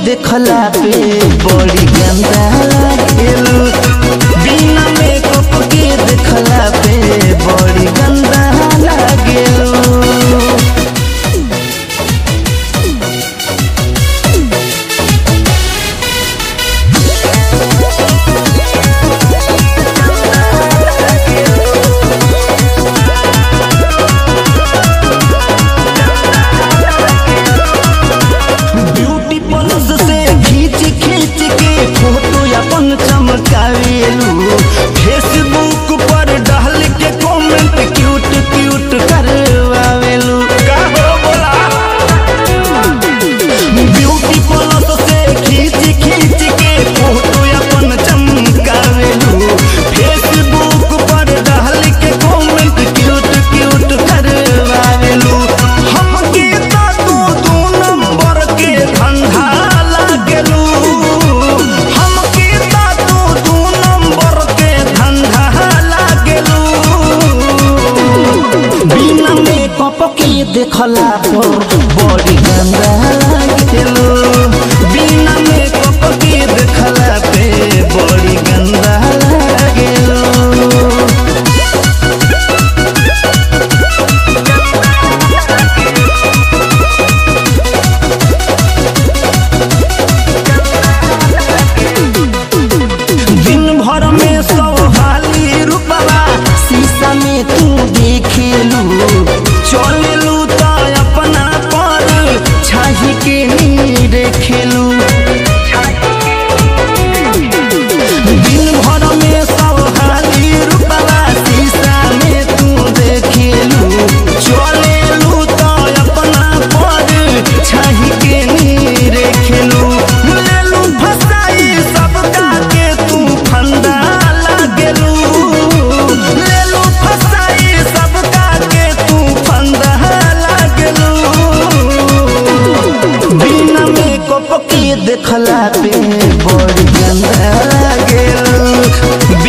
देखला पे बड़ी गंदा लागेलू बिना मेकअप के देखला पे बड़ी गंदा लागेलू ब्यूटी प्लस से खींच खींच के फोटो अपन चमकावेलू फेसबुक पर डाल के कमेंट क्यूट क्यूट करवावेलू का हो बोला ब्यूटी प्लस से खींच खींच के फोटो अपन चमकावेलू फेसबुक पर डाल के कमेंट क्यूट क्यूट करवावेलू हमके तो तू दू नंबर के धंधा लागेलू हमके तो तू दू नंबर के धंधा लागेलू बिना मेकअप के देखला पर बड़ी गंदा लागेलू बिना मेकअप के देखला पे बड़ी गंदा लागेलू दिन भर में सौ हाली रुपवा शीशा में तू देखेलू चलेलू तो अपना पर छाही के नी देखेलू दिन भर में सौ हाली रुपवा शीशा में तू देखेलू चलेलू तो अपना पर छाही के नी देखेलू लेलू फसाई सबका के तू फंदा लागेलू लेलू फसाई सबका के तू फंदा लागेलू बिना मेकअप के देखला पे बड़ी गंदा लागेलू